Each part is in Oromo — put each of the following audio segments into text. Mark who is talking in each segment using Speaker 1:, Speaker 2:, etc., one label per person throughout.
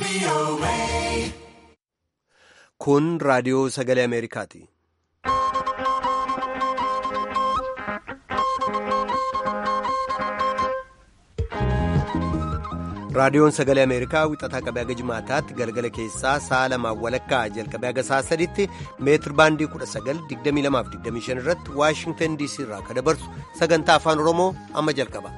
Speaker 1: Kun raadiyoo sagalee Ameerikaati. Raadiyoon sagalee Ameerikaa wixataa qabee haga jimaataatti galgala keessaa sa'a lamaan walakkaa jalqabee haga sa'a sadiitti meetir baandii 1922-25 irratti Waashingtan DC irraa kan dabarsu sagantaa afaan Oromoo amma jalqaba.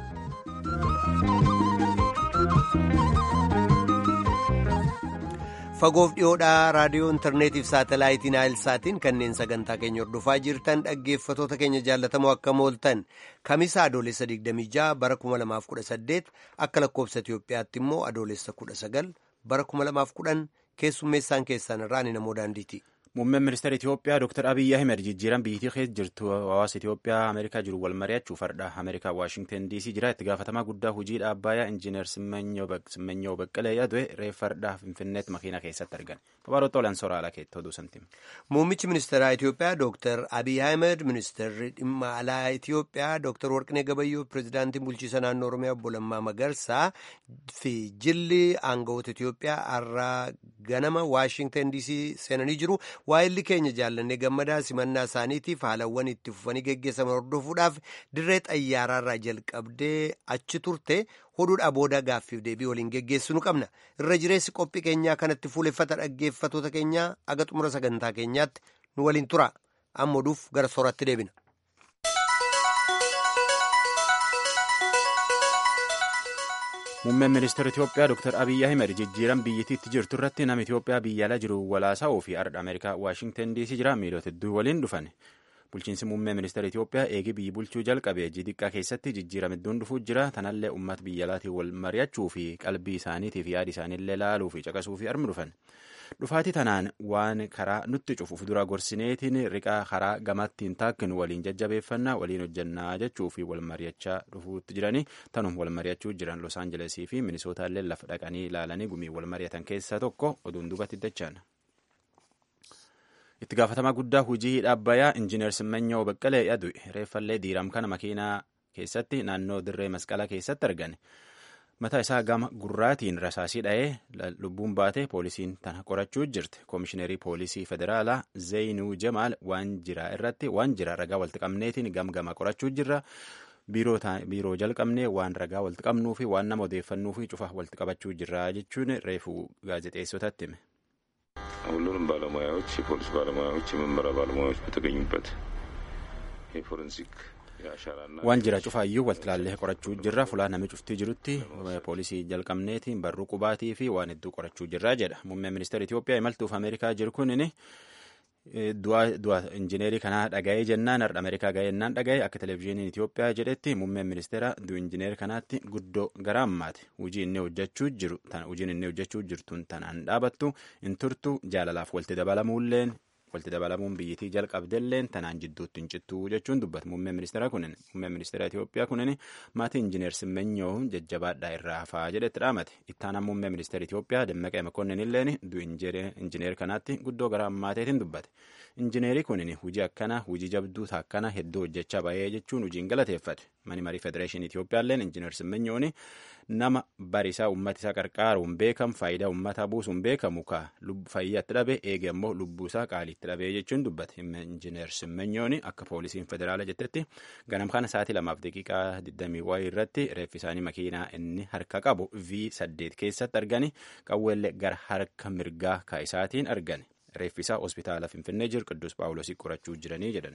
Speaker 1: Fagoof dhiyoodhaa raadiyoo intarneetiif saatalaayitiin saatiin kanneen sagantaa keenya hordofaa jirtan dhaggeeffatoota keenya jaallatamoo akka mooltan kamisa adoolessa 26 bara 2018 akka lakkoofsa Itiyoophiyaatti immoo adoolessa 19 bara 2010 keessummeessaan keessan irraa ni namoo daandiiti.
Speaker 2: Muummeen ministeera Itiyoophiyaa Dr. Abiyyi Ahmed jijjiiran biyyattii keessa jirtu hawaasa Itiyoophiyaa Ameerikaa jiru wal mari'achuu fardha Ameerikaa Waashingtan DC jira itti gaafatamaa guddaa hojii dhaabbayaa Injiinar Simmenyoo Baqqalee yaadue reef fardhaa Finfinneetti makiina keessatti argan. Babaroota olan sooraalaa keetti oduu santiima.
Speaker 1: Muummichi ministeeraa Itiyoophiyaa Dr. Abiyyi Ahmed ministeerri dhimma alaa Itiyoophiyaa Dr. Warqinee Gabayyoo pirezidaantiin bulchiisa naannoo Oromiyaa obbo Lammaa Magarsaa fi jilli aangawoota Itiyoophiyaa har'a ganama Waashingtan DC seenanii jiru. waa'illi keenya jaallannee gammadaa simannaa isaaniitiif haalawwan itti fufanii geggeessaman hordofuudhaaf dirree xayyaaraarraa jalqabdee achi turte hoduudhaa booda gaaffiif deebii waliin geggeessinu qabna irra jireessi qophii keenyaa kanatti fuuleffata dhaggeeffatoota keenyaa aga xumura sagantaa keenyaatti nu waliin tura amma oduuf gara sooratti deebina.
Speaker 2: Muummeen ministeera Itiyoophiyaa Dr. Abiyyi Ahmed jijjiiran biyyattiitti jirtu irratti nama Itiyoophiyaa biyya alaa jiru walaasaa'uu fi ardha Ameerikaa Waashingtan DC jira miilota hedduu waliin dhufan. Bulchiinsi muummee ministeera Itiyoophiyaa eegi biyyi bulchuu jalqabe xiqqaa keessatti jijjiirama hedduun dhufuu jira. Tanallee uummata biyya alaatiin wal mari'achuu fi qalbii isaaniitiif yaada isaaniillee laaluu fi caqasuu fi armi dhufan. Dhufaatii tanaan waan karaa nutti cufuuf dura gorsineetiin riqaa karaa gamatti hin taakkinu waliin jajjabeeffannaa waliin hojjannaa jechuu fi wal mari'achaa dhufuutti jiranii tanum wal mari'achuu jiran Los Aanjelesii fi Minisootallee lafa dhaqanii ilaalanii gumii wal mari'atan keessaa tokko oduun duubatti dachaan. Itti gaafatamaa guddaa hojii dhaabbayaa Injiinar Simmenyoo Baqqalee yadu reeffallee diiram kana makiinaa keessatti naannoo dirree masqalaa keessatti argan. mataa isaa gama gurraatiin rasaasii dha'ee lubbuun baate poolisiin tana qorachuu jirti koomishineerii poolisii federaalaa zeenuu jamaal waan jira irratti waan jira ragaa walitti qabneetiin gamgama qorachuu jirra biiroo jalqabnee waan ragaa walitti qabnuu fi waan nama odeeffannuu fi cufa walitti qabachuu jirra jechuun reefuu gaazexeessotatti hime.
Speaker 3: ሁሉንም ባለሙያዎች የፖሊስ ባለሙያዎች የምርመራ ባለሙያዎች በተገኙበት የፎረንሲክ
Speaker 2: waan jira cufaayyuu walitti ilaallee qorachuu jirra fulaa namni cuftii jirutti poolisii jalqabneetiin barruu qubaatii fi waan hedduu qorachuu jirra jedha muummeen ministeera Itiyoophiyaa imaltuuf Ameerikaa jiru kunin du'a injineerii kanaa dhaga'ee jennaan har'a Ameerikaa ga'ee jennaan dhaga'ee akka televezyiiniin Itiyoophiyaa jedhetti muummeen ministeera du'a injineerii kanaatti guddoo gara ammaati hojii inni hojjechuu jiru hojiin inni hojjechuu jirtuun tanaan dhaabattu hin turtu jaalalaaf walitti dabalamuulleen walitti dabalamuun biyyattii jalqabdelleen tanaan jidduutti hin cittuu jechuun dubbata muummeen ministeera kunin muummeen ministeera Itiyoophiyaa kunin maatii injineer Simmenyoo jajjabaadhaa irraa hafaa jedhetti dhaamate ittaanaan muummee ministeera Itiyoophiyaa Dammaqee Makonnin illeen du'a injineer kanaatti guddoo gara ammaateetiin dubbate injineerii kunin hujii akkana hujii jabduu akkana hedduu hojjechaa bahee jechuun hujiin galateeffate mani marii federeeshinii Itiyoophiyaa illeen injineer Simmenyoon nama barisaa uummata isaa qarqaaruun beekamu faayidaa uummataa buusuun beekamu ka fayyaatti dhabe eege ammoo lubbuu isaa qaaliitti dhabee jechuun dubbate injineer Simmenyoon akka poolisiin federaala jettetti ganam kana sa'aatii lamaaf daqiiqaa 20 wayii irratti reeffi isaanii makiinaa inni harka qabu V8 keessatti argani qawweellee gara harka mirgaa kaa'isaatiin argani reeffi isaa hospitaala Finfinnee jiru Qidduus Phaawulosii qorachuu jiranii jedhan.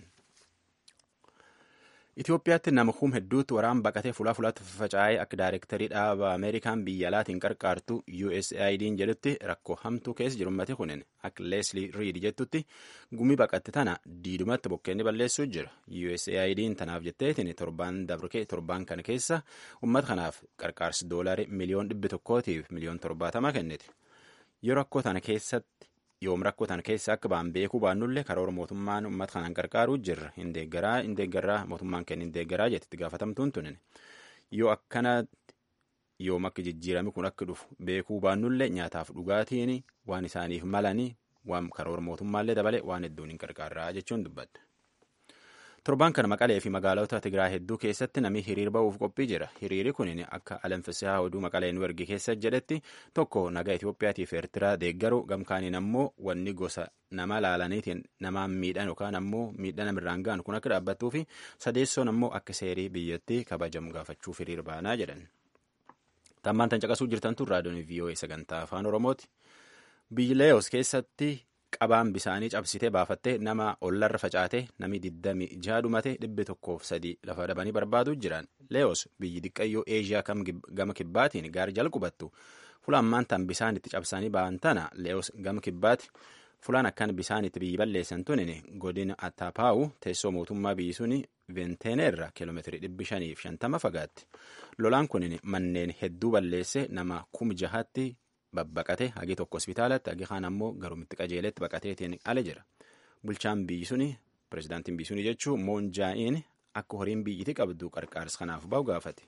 Speaker 2: Itoophiyaatti nama kum hedduutti waraan baqatee fulaa fulaatti faffaca'ee akka daayirektarii dhaaba Ameerikaan biyya alaatiin qarqaartu USAID'n jedhutti rakkoo hamtuu keessa jiru ummati kunin akka Leslie Reed jettutti gumii baqatte tana diidumatti bokkeenni balleessuu jira. USAID'n tanaaf jetteetiin torbaan dabrukee torbaan kana keessa ummata kanaaf qarqaarsi doolarii miliyoon dhibbi tokkootiif miliyoon torbaatama kenniti. Yoo rakkoo tana keessatti yoom rakkoo tana keessa akka ba'an beekuu baannullee karoora mootummaan uummata kanaan qarqaaruu jirra hin deeggaraa hin deeggaraa mootummaan kenna hin deeggaraa jetti gaafatamtuun tunin yoo akkana yoom akka jijjiirame kun akka dhufu beekuu baannullee nyaataaf dhugaatiin waan isaaniif malanii waan karoora mootummaallee dabalee waan hedduun hin qarqaarraa jechuun dubbatte. Torbaan kana Maqalee fi magaalota Tigraay hedduu keessatti namni hiriir ba'uuf qophii jira. Hiriirri kun akka alanfisihaa oduu Maqalee nu erge keessa jedhetti tokko nagaa Itoophiyaatiif Eertiraa deeggaru gamkaaniin ammoo wanni gosa nama laalaniitiin namaan miidhan yookaan ammoo miidhaa namirraan ga'an kun akka dhaabbattuu fi sadeessoon ammoo akka seerii biyyattii kabajamu gaafachuuf hiriir baanaa jedhan. Tammaan tan caqasuu jirtan tun raadiyoon VOA sagantaa afaan Oromooti. Biyyi Leeyos keessatti qabaan bisaanii cabsitee baafattee nama ollarra facaatee nami diddami jaha dhumate dhibbi tokkoof sadii lafa dhabanii barbaaduu jiran. Leeyos biyyi diqqayyoo Eeshiyaa gama kibbaatiin gaari jalqubattu. Fulaan maantaan bisaan itti cabsanii ba'an tana Leeyos gama kibbaati. Fulaan akkan bisaan itti biyyi balleessan tunin godina Attapaawu teessoo mootummaa biyyi suni Venteeneerra kiiloomeetirii dhibbi shaniif shantama fagaatti. Lolaan kunin manneen hedduu balleesse nama kum jahatti babbaqate hagi tokko hospitaalatti hagi kaan ammoo garumitti qajeeletti baqateetiin ala jira. Bulchaan biyyi suni pirezidaantiin biyyi suni jechuun moon jaa'iin akka horiin biyyiti qabdu qarqaarsa kanaaf ba'u gaafate.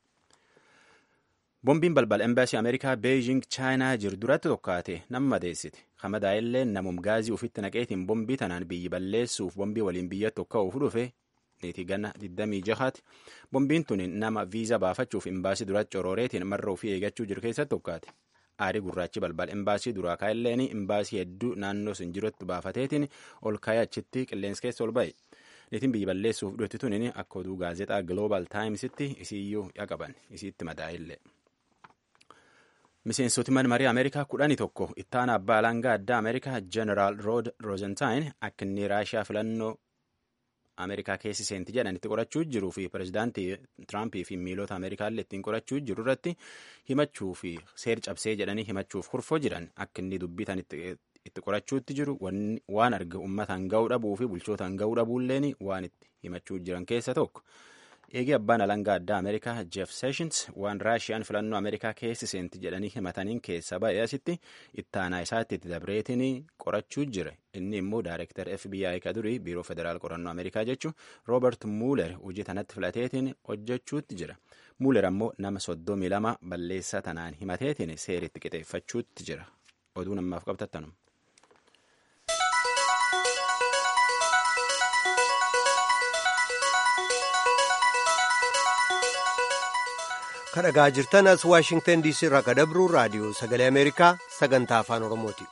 Speaker 2: Bombiin balbala embaasii Ameerikaa Beejing Chaayinaa jiru duratti tokkaate nama madeessite. Hamadaa illee namum gaazii ofitti naqeetiin bombii tanaan biyyi balleessuuf bombii waliin biyya tokka'uuf dhufe niitii ganna 26ti. Bombiin tun nama viizaa baafachuuf embaasii duratti corooreetiin marra ofii eeggachuu jiru keessatti tokkaate. Aarii gurraachi balbala embaasii duraa kaa'elleen embaasii hedduu naannoo sun jirutti baafateetiin ol kaayee achitti qilleensa keessa ol ba'e. Niitiin biyyi balleessuuf dhutti tunin akka oduu gaazexaa Global Timesitti isiiyyuu yaqaban isiitti madaa'illee. Miseensoti mana marii Ameerikaa kudhanii tokko ittaana abbaa alangaa addaa Ameerikaa Jeneraal Rood Roosentaayin akka inni Raashiyaa filannoo Ameerikaa keessi seenti jedhan itti qorachuu jiruu fi pirezidaantii Tiraampii fi miilota Ameerikaallee ittiin qorachuu jiru irratti himachuu fi seer cabsee jedhanii himachuuf kurfoo jiran akka inni dubbitan itti qorachuutti jiru waan arga uummataan ga'uu dhabuu fi bulchootaan ga'uu dhabuulleen waan itti himachuu jiran keessa tokko. Eegee abbaan alangaa addaa Ameerikaa Jeff Sessions waan Raashiyaan filannoo Ameerikaa keessi seenti jedhanii himataniin keessa ba'ee asitti ittaanaa isaatti itti dabreetiin qorachuu jira. Inni immoo Daayirektar FBI ka durii Biiroo Federaal Qorannoo Ameerikaa jechuun Roobert Muuler hojii tanatti filateetiin hojjechuutti jira. Muuler ammoo nama soddomii lama balleessaa tanaan himateetiin seeritti qixeeffachuutti jira. Oduu namaaf qabtattanum.
Speaker 1: kadhagaa jirtan as waashingtan diisii irraa kadabru raadiyoo sagalee ameerikaa sagantaa afaan oromooti.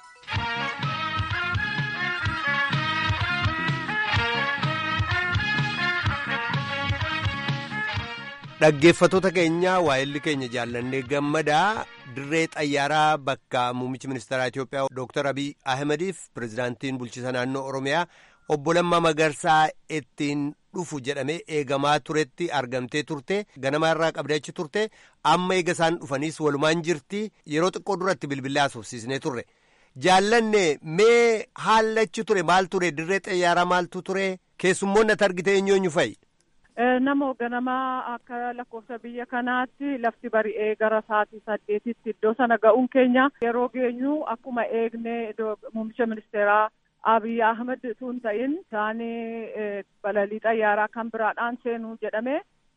Speaker 1: dhaggeeffatoota keenya waa'illi keenya jaallannee gammadaa dirree xayyaaraa bakka muummichi ministeeraa Itoophiyaa Dr. Abiy Ahmediif pirezidaantiin bulchiisa naannoo Oromiyaa obbo Lammaa Magarsaa ittiin dhufu jedhamee eegamaa turetti argamtee turte ganama irraa qabdee achi turte amma eega isaan dhufaniis walumaan jirti yeroo xiqqoo duratti bilbilaa haasofsiisnee turre jaallanne mee haallachi ture maal ture dirree xayyaaraa maaltu ture keessummoonni ati argite eenyooñu fa'i.
Speaker 4: Nama hogganamaa akka lakkoofsa biyya kanaatti lafti bari'ee gara sa'aatii saddeetitti iddoo sana ga'uun keenya yeroo geenyu akkuma eegne muummicha ministeeraa Abiy Ahmed tun ta'in isaanii balalii xayyaaraa kan biraadhaan seenuu jedhame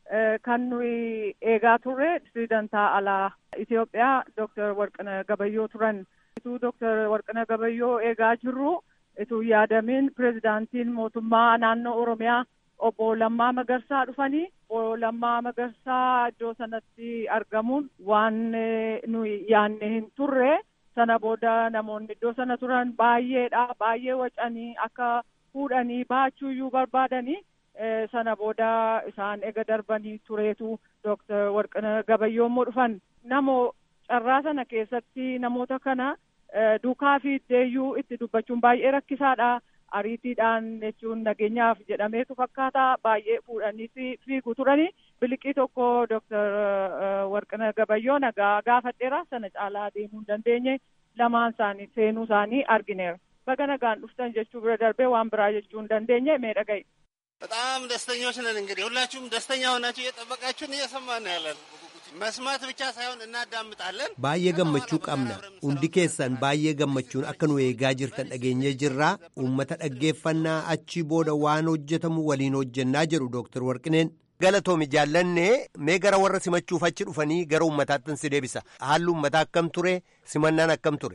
Speaker 4: kan nuyi eegaa turre pirezidantaa alaa Itoophiyaa Dr. Warqina Gabayyoo turan. Ituu Dr. Warqina Gabayyoo eegaa jirru ituu yaadamin pirezidaantiin mootummaa naannoo Oromiyaa obbo Lammaa Magarsaa dhufanii obbo Lammaa Magarsaa iddoo sanatti argamuun waan nuyi yaanne hin turre. sana booda namoonni iddoo sana turan baay'eedha baay'ee wacanii akka fuudhanii baachuuyyuu barbaadanii sana booda isaan ega darbanii tureetu Dr. Warqina Gabayyoo immoo dhufan namoo carraa sana keessatti namoota kana duukaa fi iddeeyyuu itti dubbachuun baay'ee rakkisaadha ariitiidhaan jechuun nageenyaaf jedhameetu fakkaata baay'ee fuudhanii fiigu turanii biliqii tokko Dr. Warqina Gabayyoo nagaa gaafadheera sana caalaa deemuu hin dandeenye lamaan isaanii seenuu isaanii argineera. Baga nagaan dhuftan jechuu bira darbee waan biraa jechuu hin dandeenye mee dhaga'i.
Speaker 5: በጣም ደስተኞች ነን። እንግዲህ ሁላችሁም ደስተኛ ሆናችሁ እየጠበቃችሁን እየሰማን ነው ያለን። መስማት ብቻ ሳይሆን እናዳምጣለን።
Speaker 1: baay'ee gammachuu qabna hundi keessan baay'ee gammachuun akka nu eegaa jirtan dhageenyee jirraa uummata dhaggeeffannaa achii booda waan hojjetamu waliin hojjennaa jedhu dooktar warqineen galatoomi jaallanne mee gara warra simachuuf achi dhufanii gara uummataatti si deebisa haalli uummataa akkam ture simannaan akkam ture.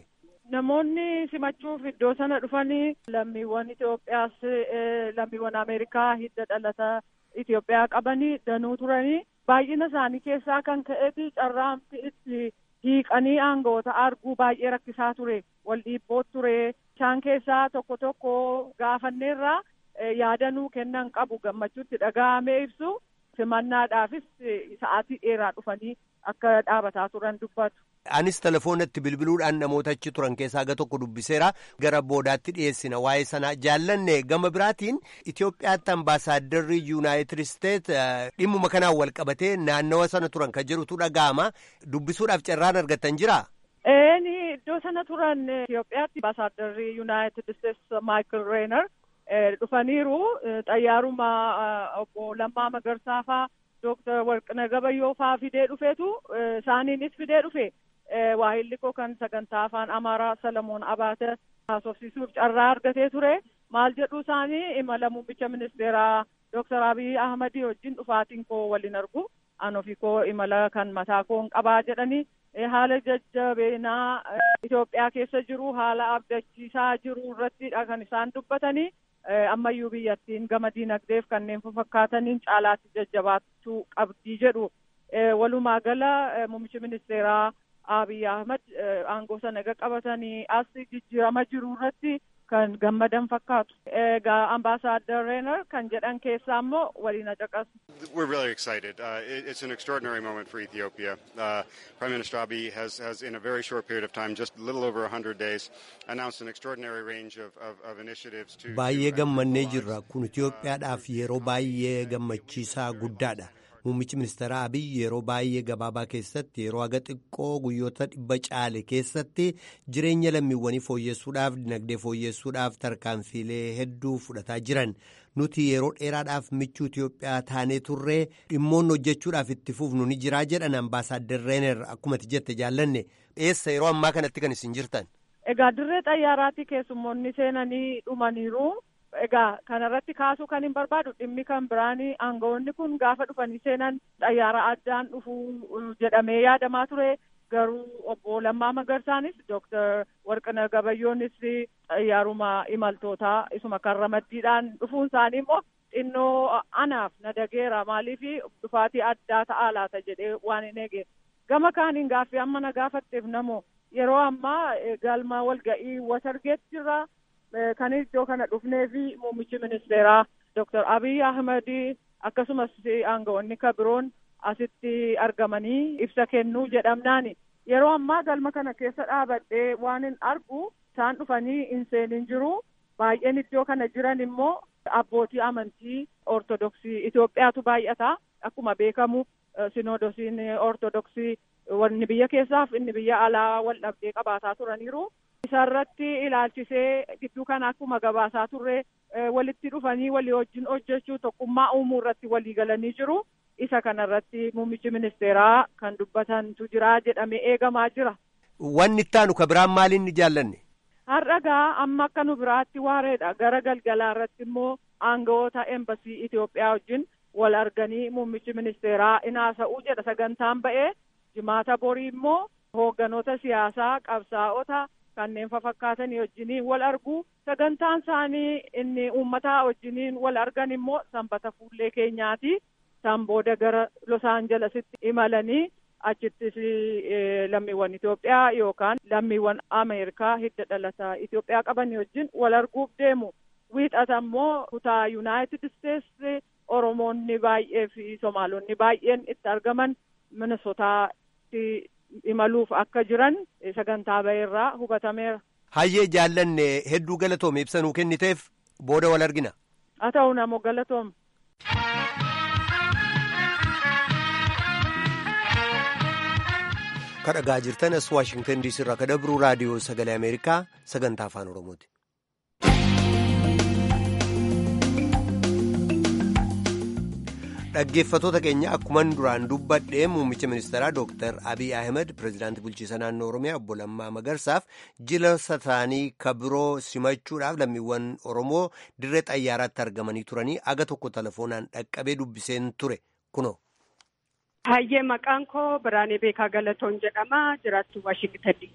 Speaker 4: namoonni simachuuf iddoo sana dhufanii lammiiwwan Itoophiyaas lammiiwwan Ameerikaa hidda dhalata Itoophiyaa qabanii danuu turanii baay'ina isaanii keessaa kan ka'eeti carraamti itti hiiqanii aangoota arguu baay'ee rakkisaa ture wal dhiibboo ture isaan keessaa tokko tokko gaafanneerraa yaadanuu kennan qabu gammachuutti dhaga'amee ibsu simannaadhaafis sa'aatii dheeraa dhufanii akka dhaabataa turan dubbatu.
Speaker 1: Anis telefoonatti bilbiluudhaan namoota achi turan keessaa aga tokko dubbiseera gara boodaatti dhiyeessina waa'ee sanaa jaallanne gama biraatiin Itoophiyaatti ambaasaadarri yuunaayitid isteet dhimmuma kanaan wal qabatee naannawa sana turan kan jedhutu dhaga'ama dubbisuudhaaf carraan argattan jira.
Speaker 4: Eeni iddoo sana turan Itoophiyaatti ambaasaadarri yuunaayitid isteet Maayikil Reenar dhufaniiru xayyaaruma obbo Lammaa Magarsaa faa Dooktar Warqina Gabayyoo faa fidee dhufeetu isaaniinis fidee dhufe. waahilli koo kan sagantaa afaan amaaraa salamoon abaate haasofsiisuuf carraa argatee ture maal jedhu isaanii imala muummicha ministeeraa dooktar abiy ahmadii wajjin dhufaatiin koo waliin argu an ofii koo imala kan mataa koo qabaa jedhanii haala jajjabeenaa Itoophiyaa keessa jiru haala abdachiisaa jiru irrattidha kan isaan dubbatanii ammayyuu biyyattiin gama diinagdeef kanneen fakkaataniin caalaatti jajjabaachuu qabdii jedhu walumaa gala muummichi ministeeraa Abiy Ahmad aangoo sana egaa qabatanii as jijjiirama jiru irratti kan gammadan fakkaatu. Egaa ambaasaaddar Reenar kan jedhan keessaa immoo waliin caqasu.
Speaker 6: We're really excited. Uh, it, it's an extraordinary moment for Ethiopia. Uh, Prime Minister Abiy has, has, in a very short period of time, just a little over 100 days, announced an extraordinary range of, of, of initiatives to...
Speaker 1: Baay'ee gammannee jirra. Kun Itoophiyaadhaaf yeroo baay'ee gammachiisaa guddaadha. Muummichi ministeera Abiy yeroo baay'ee gabaabaa keessatti yeroo haga xiqqoo guyyoota dhibba caale keessatti jireenya lammiiwwanii fooyyessuudhaaf dinagdee fooyyessuudhaaf tarkaanfiilee hedduu fudhataa jiran nuti yeroo dheeraadhaaf michuu Itoophiyaa taanee turree dhimmoonni hojjechuudhaaf itti fufnu ni jiraa jedhan ambaasaaddar Reener akkumatti jette jaallanne eessa yeroo ammaa kanatti kan isin jirtan.
Speaker 4: Egaa dirree xayyaaraatti keessummoonni seenanii dhumaniiru. Egaa kanarratti kaasuu kan hin barbaadu dhimmi kan biraanii aangawoonni kun gaafa dhufanii seenan xayyaara addaan dhufuu jedhamee yaadamaa ture garuu obbo Lammaa Magarsaanis Dooktar Warqina Gabayyoonis xayyaaruma imaltootaa isuma kan ramaddiidhaan dhufuun isaanii immoo xinnoo anaaf na dageera maaliif dhufaatii addaa ta'aa laata jedhee waan hin eege gama kaaniin gaaffii amma na gaafatteef namoo yeroo ammaa galma walga'ii wasargeetti jirra. kan iddoo kana dhufnee fi muummichi ministeeraa Dr. Abiy Ahmed akkasumas aangawoonni kabiroon asitti argamanii ibsa kennuu jedhamnaani. Yeroo ammaa galma kana keessa dhaabadhee waan hin argu isaan dhufanii hin seenin jiru. Baay'een iddoo kana jiran immoo abbootii amantii ortodoksii Itoophiyaatu baay'ata. Akkuma beekamu sinoodosiin ortodoksii wanni biyya keessaaf inni biyya alaa wal dhabdee qabaataa turaniiru. isarratti ilaalchisee gidduu kana akkuma gabaasaa turre walitti dhufanii walii wajjin hojjechuu tokkummaa uumuu irratti walii galanii jiru. Isa kanarratti muummichi ministeeraa kan dubbatantu jira jedhamee eegamaa jira.
Speaker 1: Wanni itti aanu ka biraan maaliin ni jaallanne?
Speaker 4: Har'a gaa amma akka nu biraatti waareedha. Gara galgalaa irratti immoo aangawoota embasii Itoophiyaa wajjin wal arganii muummichi ministeeraa in haasa'uu jedha sagantaan ba'ee jimaata borii immoo hoogganoota siyaasaa qabsaa'ota kanneen fafakkaatanii wajjiniin wal argu sagantaan isaanii inni uummataa wajjiniin wal argan immoo sanbata fuullee keenyaati isaan booda gara los aanjelesitti imalanii achittis lammiiwwan Itoophiyaa yookaan lammiiwwan Ameerikaa hidda dhalataa Itoophiyaa qabanii wajjin wal arguuf deemu wiixata immoo kutaa Yuunaayitid Isteetsi Oromoonni baay'ee fi Somaalonni baay'een itti argaman Minnesotaatti imaluuf akka jiran sagantaa ba'eerraa hubatameera.
Speaker 1: Hayyee jaallanne hedduu galatoome ibsa nuu kenniteef booda wal argina.
Speaker 4: Haa ta'u namoo galatoome.
Speaker 1: Kadhagaa jirtan as Waashingtan diisii irraa kadabruu raadiyoo sagalee Ameerikaa sagantaa afaan Oromooti. Dhaggeeffatoota keenya akkuman duraan dubbadhee muummicha ministeeraa Dooktar Abiy Ahmed pirezidaantii bulchiisa naannoo Oromiyaa obbo Lammaa Magarsaaf jila sataanii kabiroo simachuudhaaf lammiiwwan Oromoo dirree xayyaaraatti argamanii turanii aga tokko telefoonaan dhaqqabee dubbiseen ture kunoo.
Speaker 7: Hayyee maqaan koo Biraanee Beekaa Galatoon jedhama. Jiraattu Waashingtan DC.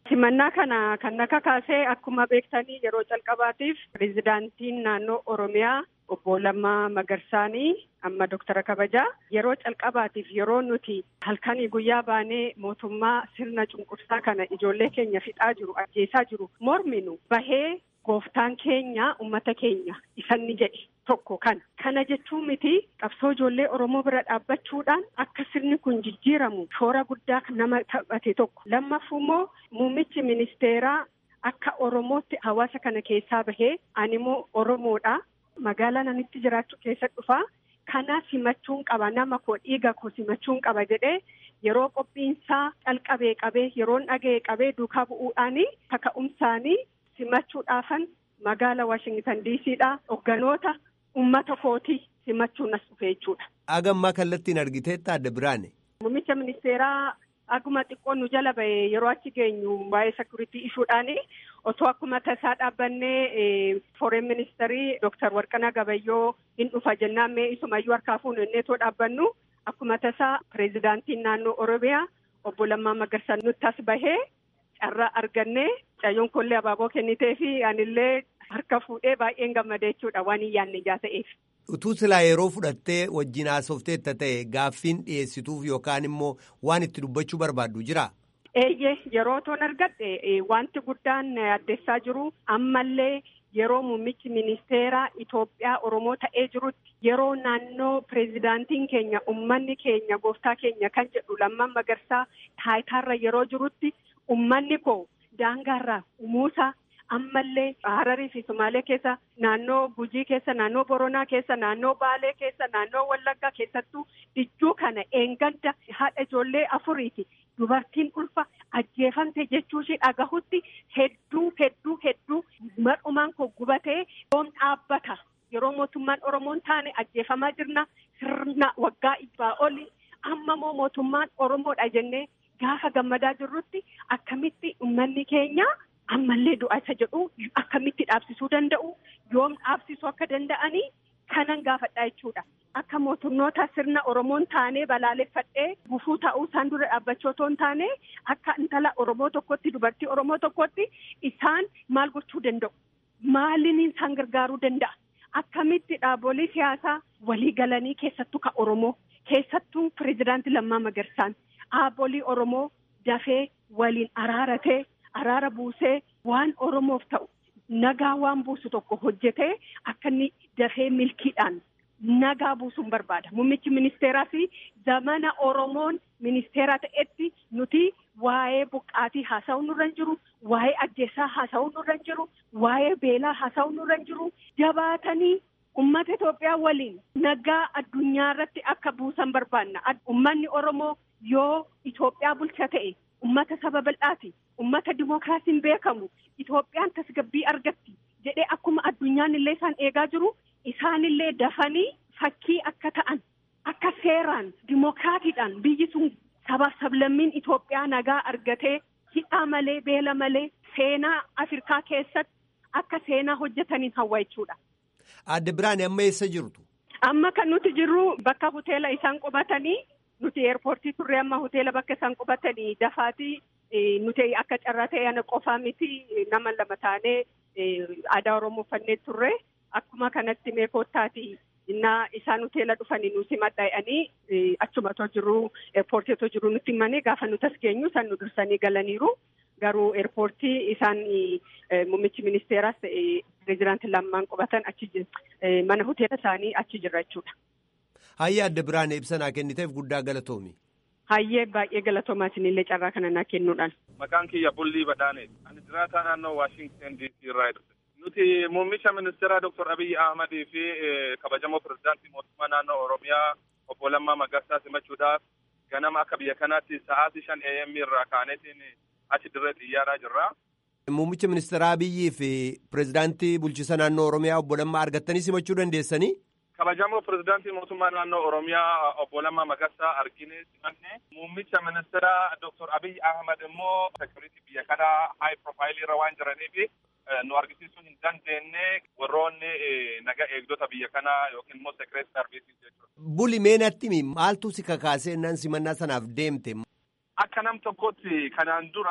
Speaker 7: Simannaa kana kan akka kaasee akkuma beektanii yeroo calqabaatiif pirezidaantiin naannoo Oromiyaa obbo Lammaa Magarsaanii amma Doktara Kabajaa yeroo calqabaatiif yeroo nuti halkanii guyyaa baanee mootummaa sirna cunqursaa kana ijoollee keenya fixaa jiru ajjeesaa jiru morminu bahee gooftaan keenya ummata keenya isanni jedhe tokko kana. Kana jechuun miti qabsoo ijoollee Oromoo bira dhaabbachuudhaan akka sirni kun jijjiiramu shoora guddaa nama taphate tokko. Lammaffuu immoo muummichi ministeeraa akka Oromootti hawaasa kana keessaa bahee ani immoo Oromoodha. Magaalaa nanitti jiraachuu keessa dhufaa. Kana simachuun qaba nama koo dhiiga koo simachuun qaba jedhee yeroo qophiinsaa calqabee qabee yeroon dhaga'e qabee duukaa bu'uudhaanii kaka'umsaanii simachuudhaafan magaala Washington DCdha hogganoota ummata kootii simachuun as dhufe jechuudha.
Speaker 1: Agammaa kallattiin argiteetta adda biraane.
Speaker 7: Muummicha ministeeraa Aguma xiqqoon nu jala ba'e yeroo achi geenyu waa'ee sekuritii ishuudhaani otoo akkuma tasaa dhaabbannee foreign ministeerii Dooktar Warqanaa Gabayyoo hin dhufa jennaan mee isumayyuu harkaa fuunu inneetoo dhaabbannu akkuma tasaa pireezidaantiin naannoo Oromiyaa obbo Lammaa Magarsaa nutti as bahee carraa argannee cayyoon kollee abaaboo kennitee fi anillee harka fuudhee baay'een gammadee jechuudha waan hin yaadne ijaa ta'eef.
Speaker 1: Utuu silaa yeroo fudhattee wajjin haasofteetta ta'e gaaffiin dhiyeessituuf yookaan immoo waan itti dubbachuu barbaaddu jira.
Speaker 7: Eeyyee yeroo toon argadhe wanti guddaan addeessaa jiru ammallee yeroo muummichi ministeeraa Itoophiyaa Oromoo ta'ee jirutti yeroo naannoo pireezidaantiin keenya ummanni keenya gooftaa keenya kan jedhu lammaan magarsaa taayitaarra yeroo jirutti ummanni koo daangaarraa umuusaa ammallee Hararii fi Sumaalee keessa naannoo Gujii keessa naannoo Boronaa keessa naannoo Baalee keessa naannoo Wallaggaa keessattuu dijjuu kana eenganda haadha ijoollee afuriiti dubartiin ulfa ajjeefamte jechuu ishee dhagahutti hedduu hedduu hedduu madhumaan koo gubatee yoom dhaabbata yeroo mootummaan Oromoon taane ajjeefamaa jirna sirna waggaa ibbaa oli amma moo mootummaan Oromoodha jennee gaafa gammadaa jirrutti akkamitti uummanni keenya. ammallee du'a isa jedhu akkamitti dhaabsisuu danda'u yoom dhaabsisuu akka danda'anii kanan gaafadhaa jechuudha. Akka mootummoota sirna Oromoon taanee balaaleffadhee gufuu ta'uu isaan dura dhaabbachuu otoo hin taane akka intala Oromoo tokkotti dubartii Oromoo tokkotti isaan maal gochuu danda'u? Maaliin isaan gargaaruu danda'a? Akkamitti dhaabbolee siyaasaa walii galanii keessattuu ka Oromoo keessattuu pireezidaantii Lammaa Magarsaan dhaabbolee Oromoo dafee waliin araaratee. Araara buusee waan Oromoof ta'u nagaa waan buusu tokko hojjetee akka inni dafee milkiidhaan nagaa buusuun barbaada. Muummichi ministeeraa fi zamana Oromoon ministeera ta'etti nuti waa'ee buqqaatii haasa'uu nurra hin jiru, waa'ee ajjeesaa haasa'uu nurra hin jiru, waa'ee beelaa haasa'uu nurra hin jiru, jabaatanii uummata Itoophiyaa waliin nagaa addunyaa irratti akka buusan barbaanna. Uummanni Oromoo yoo Itoophiyaa bulcha ta'e. Ummata saba bal'aati. Ummata dimookiraasiin beekamu. Itoophiyaan tasgabbii argatti jedhee akkuma addunyaan illee isaan eegaa jiru isaanillee dafanii fakkii akka ta'an akka seeraan dimookiraatiidhaan biyyi sun sabaaf sablammiin Itoophiyaa nagaa argatee hidhaa malee beela malee seenaa Afrikaa keessatti akka seenaa hojjetaniin hawwa jechuudha.
Speaker 1: Adda Biraan amma eessa jirtu?
Speaker 7: Amma kan nuti jirru bakka hoteela isaan qubatanii. Nuti eerpoortii turre amma hoteela bakka isaan qubatanii dafaatii nuti akka carraa ta'e ana qofaa miti nama lama taanee aadaa Oromoo uffannee turre akkuma kanatti mee koottaati innaa isaan hoteela dhufanii nu simadhaa'anii achuma otoo jiru eerpoortii otoo jiru nutti himanii gaafa nuti as geenyu isaan nu dursanii galaniiru garuu eerpoortii isaan muummichi ministeeraas ta'e pireezidaantii lammaan qubatan achi mana hoteela isaanii achi jira jechuudha.
Speaker 1: Hayyee adda biraan ibsanaa kenniteef guddaa galatoomi.
Speaker 7: Hayyee baay'ee galatoomaa isinillee carraa kana naa kennuudhaan.
Speaker 8: Maqaan kiyya Bullii Badhaane. Ani jiraataa naannoo Waashington DC irraa dhufe. Nuti muummicha ministeeraa Dr. Abiyyi Ahmadii fi kabajamoo pirezidaantii mootummaa naannoo Oromiyaa obbo Lammaa Magarsaa simachuudhaaf ganama akka biyya kanaatti sa'aatii shan AM irraa kaaneetiin achi dirree xiyyaaraa jirra.
Speaker 1: Muummicha ministeeraa Abiyyii fi pirezidaantii bulchiisa naannoo Oromiyaa obbo Lammaa argattanii simachuu dandeessanii?
Speaker 8: kabajamoo pirezidaantii mootummaa naannoo oromiyaa obbo Lammaa Magarsaa argine simanne muummicha ministeeraa Dr. Abiy Ahmad immoo sekuritii biyya kanaa haay profaayilii irra waan jiraniif nu argisiisuu hin dandeenye warroonni naga eegdota biyya kanaa yookiin immoo sekireet sarviisii jechuudha.
Speaker 1: Buli meenatti maaltu si kakaasee nan simannaa sanaaf deemte?
Speaker 8: Akka nam tokkotti kanaan dura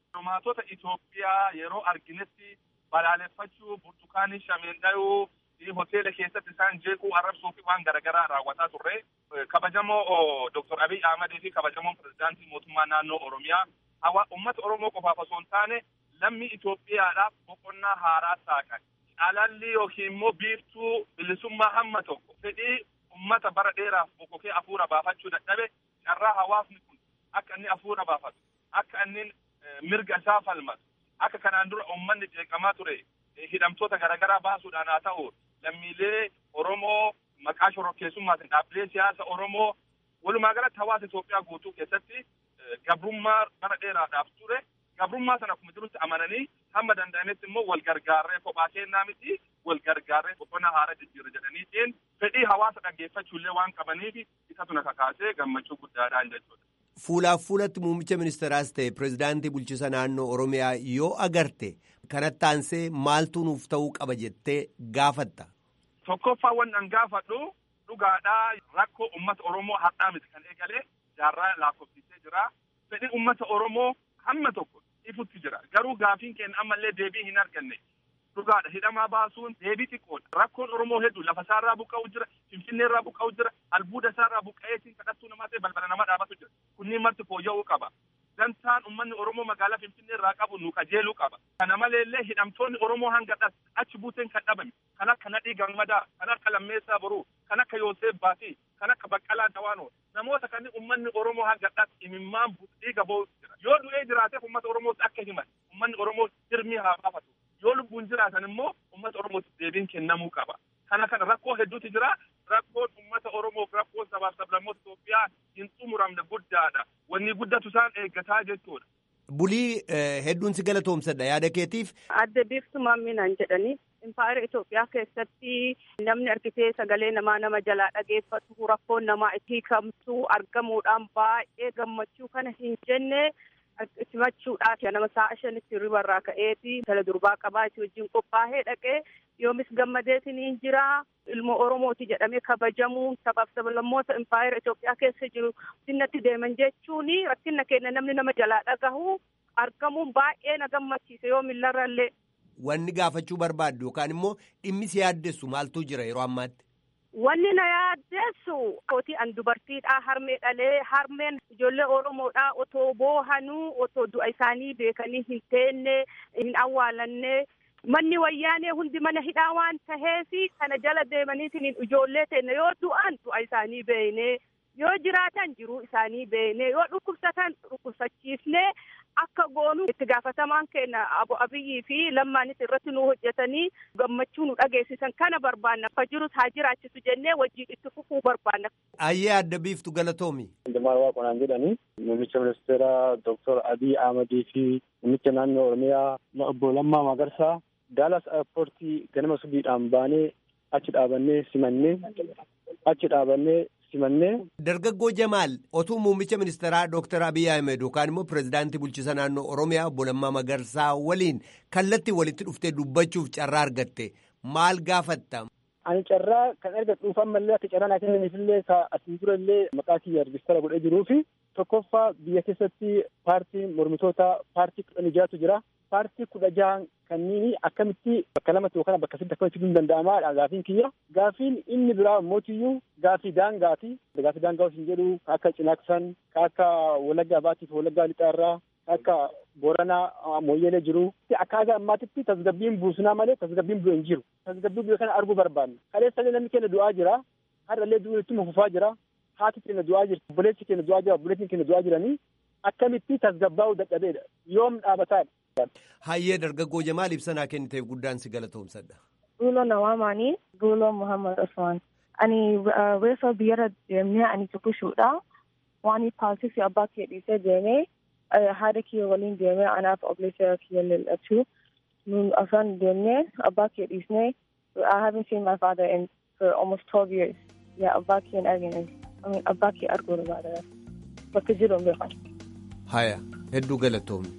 Speaker 8: Diplomaatota Itoophiyaa yeroo arginetti balaaleffachuu burtukaanii shameen dhayuu hoteela keessatti isaan jeequu arrabsuu fi waan garaagaraa raawwataa turre. Kabajamoo Dr. Abiy Ahmedii fi kabajamoo pirezidaantii mootummaa naannoo Oromiyaa hawa uummata Oromoo qofaaf osoo hin taane lammii Itoophiyaadhaaf boqonnaa haaraa saaqan. Alalli yookiin immoo biiftuu bilisummaa hamma tokko fedhii uummata bara dheeraaf bokkokee hafuura baafachuu dadhabe carraa hawaasni kun akka inni hafuura baafatu akka inni mirga isaa falmatu akka kanaan dura uummanni jeeqamaa ture hidhamtoota garaagaraa baasuudhaan haa ta'u lammiilee Oromoo maqaa shororkeessummaatiin dhaabbilee siyaasa Oromoo walumaa galatti hawaasa Itoophiyaa guutuu keessatti gabrummaa bara dheeraadhaaf ture gabrummaa sana akkuma jirutti amananii hamma danda'ametti immoo wal gargaarree kophaa kennaa miti wal gargaarree boqonnaa haara jijjiirra jedhaniitiin fedhii hawaasa dhaggeeffachuullee waan qabaniif isatu na kakaasee gammachuu guddaadhaan jechuudha.
Speaker 1: Fuulaaf fuulatti muummicha ministeeraas ta'e pirezidaantii bulchiisa naannoo Oromiyaa yoo agarte kanatti aansee maaltu nuuf ta'uu qaba jettee gaafatta.
Speaker 8: Tokkoffaa waan an gaafadhu dhugaadhaa rakkoo uummata Oromoo har'aa miti kan eegalee jaarraa lakkoofsisee jira. Fedhii uummata Oromoo hamma tokko ifutti jira. Garuu gaafiin keenya ammallee deebii hin arganne. Dhugaadha hidhamaa baasuun deebii xiqqoodha. Rakkoon Oromoo hedduu lafa isaarraa buqqa'u jira, Finfinnee irraa buqqa'u jira, albuuda isaarraa buqqa'eetiin kadhattuu namaa ta'e balbala namaa dhaabatu jira. Kunniin marti fooyya'uu qaba. Dantaan uummanni Oromoo magaalaa Finfinnee irraa qabu nu qajeeluu qaba. Kana maleellee hidhamtoonni Oromoo hanga achi buuteen kan dhabame kan akka Nadhii Gammadaa, kan akka Lammeessaa Boruu, kan akka Yoosef Baatii, kan akka Baqqalaa Dawaanoo namoota kanneen uummanni Oromoo hanga imimmaan dhiiga ba'u jira. Yoo du'ee jiraateef uummata Oromootti akka himan uummanni Oromoo dirmii haa baafatu. Yoo lubbuun jiraatan immoo uummata Oromootti deebiin kennamuu qaba. Kana kana rakkoo hedduutu jira. Rakkoon uummata Oromoof rakkoon sabaaf sablammoota Itoophiyaa hin xumuramne guddaadha. Wanni guddatu isaan eeggataa jechuudha.
Speaker 1: Bulii hedduun si galatoomsadha yaada keetiif.
Speaker 7: Adda biiftuu maamminaan jedhanii impaayera Itoophiyaa keessatti namni argitee sagalee namaa nama jalaa dhageeffatu rakkoon namaa itti hiikamtu argamuudhaan baay'ee gammachuu kana hin jenne simachuudhaaf nama sa'a shanitti ribarraa ka'eeti tala durbaa qabaa itti wajjin qophaa'ee dhaqee yoomis gammadeetiin hin jira ilmoo Oromooti jedhamee kabajamuun sabaaf sablammoota impaayera Itoophiyaa keessa jiru sinnatti deeman jechuun rakkina keenya namni nama jalaa dhagahu argamuun baay'ee na gammachiise yoo millarrallee.
Speaker 1: Wanni gaafachuu barbaaddu yookaan immoo dhimmi si yaaddessu maaltu jira yeroo ammaatti?
Speaker 7: Wanni na yaaddeessu kootii an dubartiidhaa harmee dhalee harmeen ijoollee Oromoodhaa otoo boohanuu otoo du'a isaanii beekanii hin teenne hin awwaalanne manni wayyaanee hundi mana hidhaa waan taheef kana jala deemaniitiin ijoollee teenne yoo du'an du'a isaanii beeknee yoo jiraatan jiruu isaanii beeknee yoo dhukkubsatan dhukkubsachiifnee akka goonu itti gaafatamaan keenya abo abiyyii fi lammaanis irratti nu hojjetanii gammachuu nu dhageessisan kana barbaanna fa jirus haa jiraachisu jennee wajjin itti fufuu barbaanna.
Speaker 1: Ayyee adda biiftu galatoomi.
Speaker 9: Jamaal Waaqonaan jedhanii muummicha ministeera Dr. Abiy Ahmadii fi muummicha naannoo Oromiyaa obbo Lammaa Magarsaa Daalas airpoortii ganama subiidhaan baanee achi dhaabannee simannee achi dhaabannee simannee.
Speaker 1: Dargaggoo Jamaal otuu muummicha ministeeraa Dr. Abiy Ahmed yookaan immoo pirezidaantii bulchiisa naannoo Oromiyaa obbo Lammaa Magarsaa waliin kallattii walitti dhuftee dubbachuuf carraa argatte maal gaafatta?
Speaker 9: Ani carraa kan argadhuuf ammallee akka carraa naa kennaniifillee asiin dura illee maqaa kiyya rejistara godhee jiruu fi tokkoffaa biyya keessatti paartiin mormitoota paartii kudhan ijaatu jira. Paartii kudha jahan kanneen akkamitti bakka lamatti yookaan bakka sadiitti akkamitti hin danda'amaa gaafiin kiyya. Gaafiin inni biraa mootiyyuu gaafii daangaati. Gaafii daangaa osoo hin jedhu akka cinaaksan, akka walaggaa baatiif walaggaa lixaarraa, akka booranaa mooyyeelee jiru. Akkaataa ammaatitti tasgabbiin buusunaa malee tasgabbiin bu'e hin jiru. Tasgabbii biyya kana arguu barbaanna. Kaleessallee namni keenya du'aa jira. Har'allee du'uun itti fufaa jira. Haati keenya du'aa jirti. Obboleessi keenya du'aa jira. Obboleessi keenya du'aa jiranii. Akkamitti tasgabbaa'uu dadhabeedha. Yoom dhaabataadha.
Speaker 1: Hayyee dargaggoo Jamaal ibsanaa kenniteef guddaan si galatoomsadha.
Speaker 10: Duuloo Nawaamaanii Duuloo Muhammad Usman. Ani reefa biyyarra deemnee ani tuqushuudha. Waan paasii fi abbaa kiyya dhiisee deemee haadha kiyya waliin deemee anaaf obboleessa kiyya lallachuu. Nun afran deemnee abbaa kiyya dhiisnee I haven't seen my father in for almost 12 years. Yaa abbaa kiyya hin argine. I mean abbaa kiyya arguu barbaada. Bakka jiru hin beekan.
Speaker 1: Haya hedduu galatoomne.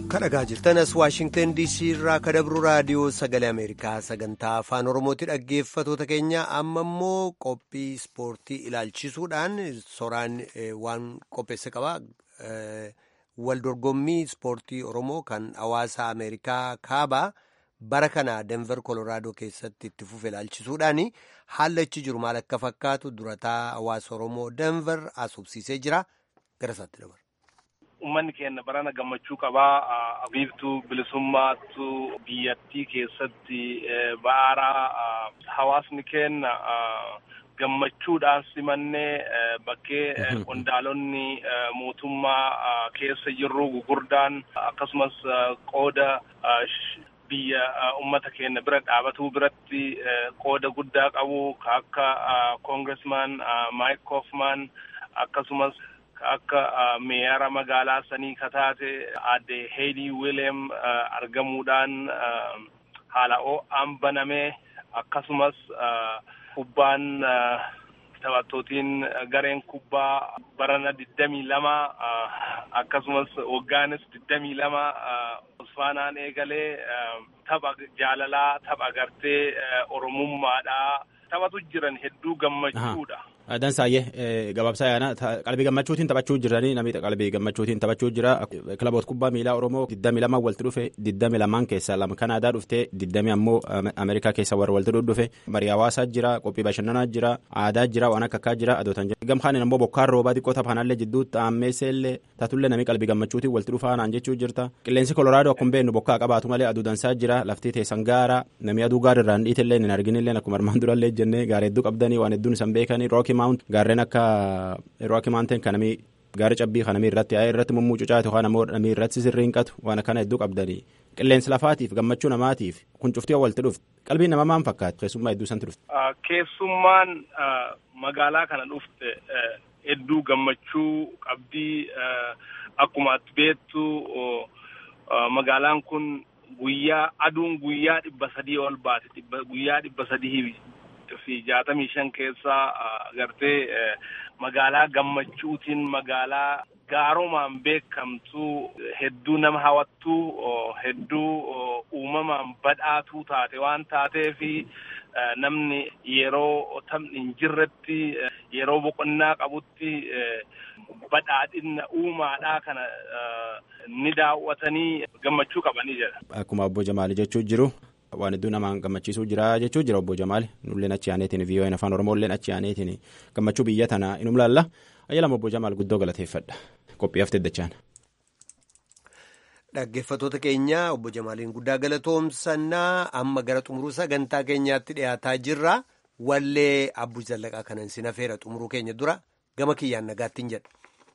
Speaker 1: kadhagaa jirtanas waashingtan diisii irraa kadabru raadiyoo sagalee ameerikaa sagantaa afaan oromooti dhaggeeffatoota keenya amma immoo qophii ispoortii ilaalchisuudhaan soraan waan qopheesse qaba wal dorgommii ispoortii oromoo kan hawaasa ameerikaa kaabaa bara kana denver koloraadoo keessatti itti fufe ilaalchisuudhaan haala achi jiru maal akka fakkaatu durataa hawaasa oromoo denver asubsiisee jira gara isaatti dabarra.
Speaker 8: Uummanni keenya barana gammachuu qabaa. Biiftuu bilisummaatu biyyattii keessatti baara hawaasni keenya gammachuudhaan simannee bakkee qondaalonni mootummaa keessa jirru gugurdaan akkasumas qooda biyya ummata keenya bira dhaabatuu biratti qooda guddaa qabu akka koongiresmaan maayik koofmaan akkasumas akka meeyara magaalaa sanii kataate aadde heedii wiileem argamuudhaan haala ho'aan banamee akkasumas kubbaan taphattootiin gareen kubbaa barana digdamii lama akkasumas waggaanis digdamii lama usfaanaan eegalee tapha jaalalaa tapha agartee oromummaadhaa taphatu jiran hedduu gammachuudha.
Speaker 2: Dansaayyee gabaabsaa yaana qalbii gammachuutiin taphachuu jiranii namni qalbii gammachuutiin taphachuu jira kilaboota kubbaa miilaa Oromoo digdami lamaan walitti dhufe digdami lamaan keessaa lama Kanaadaa dhuftee digdami ammoo Ameerikaa keessa warra walitti dhufe marii hawaasaa jira qophii bashannanaa jira aadaa jira waan akka akkaa jira adootan jira gamkaanin ammoo bokkaan roobaa xiqqoo taphanallee jidduu xaammeesseellee tatullee namni qalbii gammachuutiin walitti dhufaa naan jechuu jirta qilleensi kolooraadoo akkuma beeknu bokkaa qabaatu malee aduu dansaa jira laftii teessan gaara namni aduu gaara irraan dhiitillee hin arginillee akkuma armaan durallee jennee gaara hedduu qabdanii waan hedduun isan beekanii rooki maawunt gaarreen akka rooki maawunteen kan namii gaara cabbii kan namii irratti yaa'ee irratti mummuu cucaatu yookaan ammoo namii irratti sirriinqatu waan akkana hedduu qabdanii qilleensi lafaatiif gammachuu namaatiif kun cuftii walitti dhufte qalbiin nama maan fakkaatu keessummaa hedduu santi dhufte.
Speaker 8: Keessummaan magaalaa kana dhufte hedduu gammachuu qabdii akkuma ati beektu magaalaan kun guyyaa aduun guyyaa dhibba sadii ol baate guyyaa dhibba sadii fi jaatamii shan keessaa gartee magaalaa gammachuutiin magaalaa gaarumaan beekamtu hedduu nama hawattu hedduu uumamaan badhaatuu taate waan taateefi namni yeroo taphni hin jirretti yeroo boqonnaa qabutti badhaadhina uumaadhaa kana ni daawwatanii gammachuu qabanii jedha.
Speaker 2: Akkuma obbo Jamaali jechuu jiru. waan hedduu namaan gammachiisuu jira jechuu jira obbo Jamaali nulleen achi aaneetiin vii'oo'een afaan oromoolleen achi aaneetiin gammachuu biyya tanaa inum laalla ayyaalaam obbo Jamaal guddoo galateeffadha qophii haftee dachaan.
Speaker 1: Dhaggeeffattoota keenya obbo Jamaaliin guddaa galatoomsannaa amma gara xumuruu sagantaa keenyaatti dhiyaataa jirra wallee abbuu zallaqaa kanan sin hafeera xumuruu keenya dura gama kiyyaan nagaattiin jedha.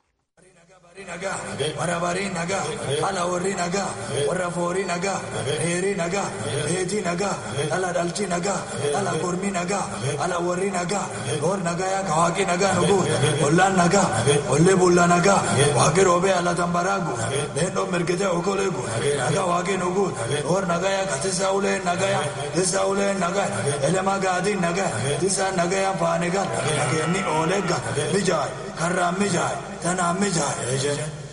Speaker 11: warra barii nagaa ala warri nagaa warra foorii nagaa heerii nagaa heetii nagaa ala dhalchi nagaa ala kormii nagaa ala warri nagaa goor nagaa yaa kawaaqii nagaa nugu ollaan nagaa ollee bulla nagaa waaqi roobee ala tambaraagu leendoo mirgitee okoleegu nagaa waaqi nugu goor nagaa yaa katisa ulee nagaa yaa tisa ulee nagaa elema gaadii nagaa tisa nagaa yaa faane gal nageenni oolegga mijaay karraan mijaay tanaan mijaay.